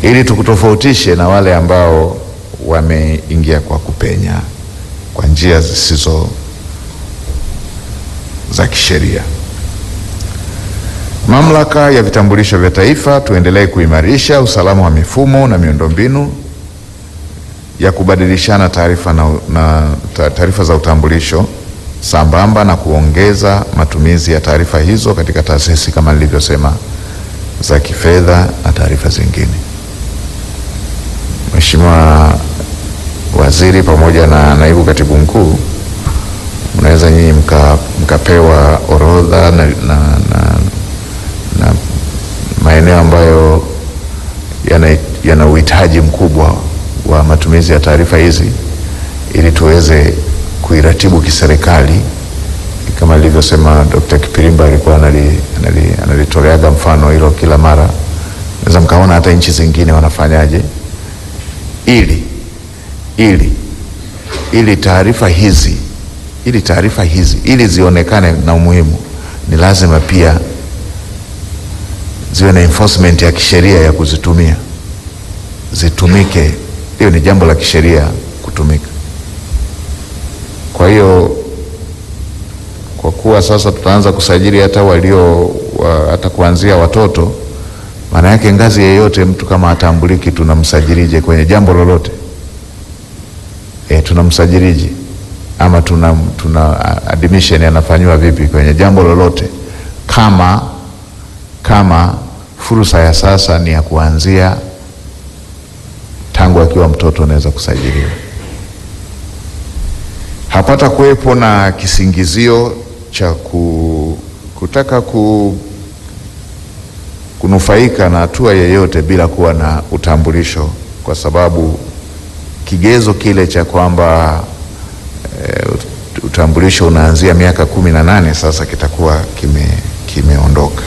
ili tukutofautishe na wale ambao wameingia kwa kupenya kwa njia zisizo za kisheria. Mamlaka ya vitambulisho vya taifa, tuendelee kuimarisha usalama wa mifumo na miundombinu ya kubadilishana taarifa na, na taarifa za utambulisho sambamba na kuongeza matumizi ya taarifa hizo katika taasisi kama nilivyosema za kifedha na taarifa zingine. Mheshimiwa Waziri pamoja na Naibu Katibu Mkuu, mnaweza nyinyi mka, mkapewa orodha na, na, na, na maeneo ambayo yana, yana uhitaji mkubwa wa matumizi ya taarifa hizi ili tuweze kuiratibu kiserikali kama alivyosema Dr. Kipirimba alikuwa analitoleaga mfano hilo kila mara. Naweza mkaona hata nchi zingine wanafanyaje ili ili ili taarifa hizi ili taarifa hizi ili zionekane na umuhimu, ni lazima pia ziwe na enforcement ya kisheria ya kuzitumia, zitumike. Hiyo ni jambo la kisheria kutumika. Kwa hiyo kwa kuwa sasa tutaanza kusajili hata walio wa, hata kuanzia watoto, maana yake ngazi yeyote mtu kama atambuliki, tunamsajilije kwenye jambo lolote? E, tunamsajilije ama tuna, tuna admission anafanyiwa vipi kwenye jambo lolote, kama kama fursa ya sasa ni ya kuanzia tangu akiwa mtoto anaweza kusajiliwa. Hapata kuwepo na kisingizio cha ku, kutaka ku, kunufaika na hatua yeyote bila kuwa na utambulisho, kwa sababu kigezo kile cha kwamba e, utambulisho unaanzia miaka kumi na nane sasa kitakuwa kime kimeondoka.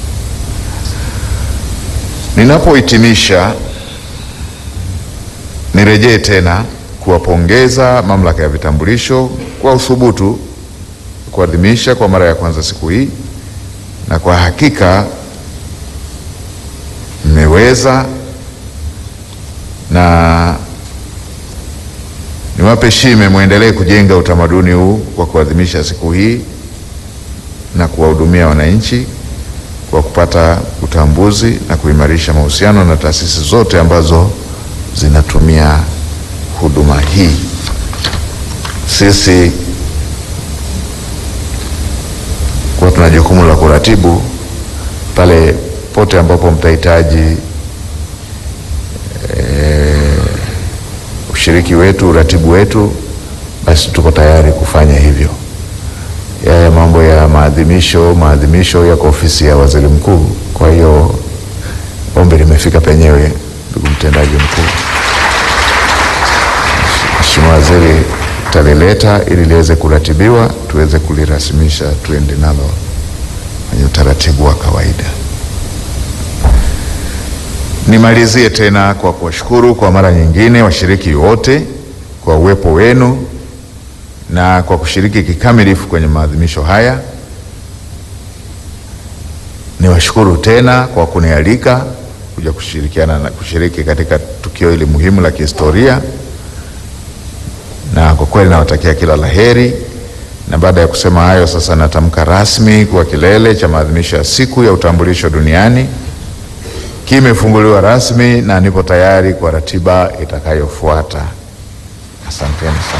Ninapohitimisha, nirejee tena kuwapongeza Mamlaka ya Vitambulisho kwa uthubutu kuadhimisha kwa mara ya kwanza siku hii, na kwa hakika mmeweza, na niwape shime, mwendelee kujenga utamaduni huu wa kuadhimisha siku hii na kuwahudumia wananchi kwa kupata utambuzi na kuimarisha mahusiano na taasisi zote ambazo zinatumia huduma hii. Sisi kwa tuna jukumu la kuratibu pale pote ambapo mtahitaji e, ushiriki wetu, uratibu wetu, basi tuko tayari kufanya hivyo. Yaya mambo ya maadhimisho, maadhimisho yako ofisi ya waziri mkuu. Kwa hiyo ombi limefika penyewe, ndugu mtendaji mkuu. Mheshimiwa Waziri talileta ili liweze kuratibiwa tuweze kulirasimisha tuende nalo kwenye utaratibu wa kawaida. Nimalizie tena kwa kuwashukuru kwa mara nyingine washiriki wote kwa uwepo wenu na kwa kushiriki kikamilifu kwenye maadhimisho haya. Niwashukuru tena kwa kunialika kuja kushirikiana na kushiriki katika tukio hili muhimu la kihistoria na kwa kweli nawatakia kila la heri. Na baada ya kusema hayo, sasa natamka rasmi kuwa kilele cha maadhimisho ya siku ya utambulisho duniani kimefunguliwa rasmi na nipo tayari kwa ratiba itakayofuata. Asanteni sana.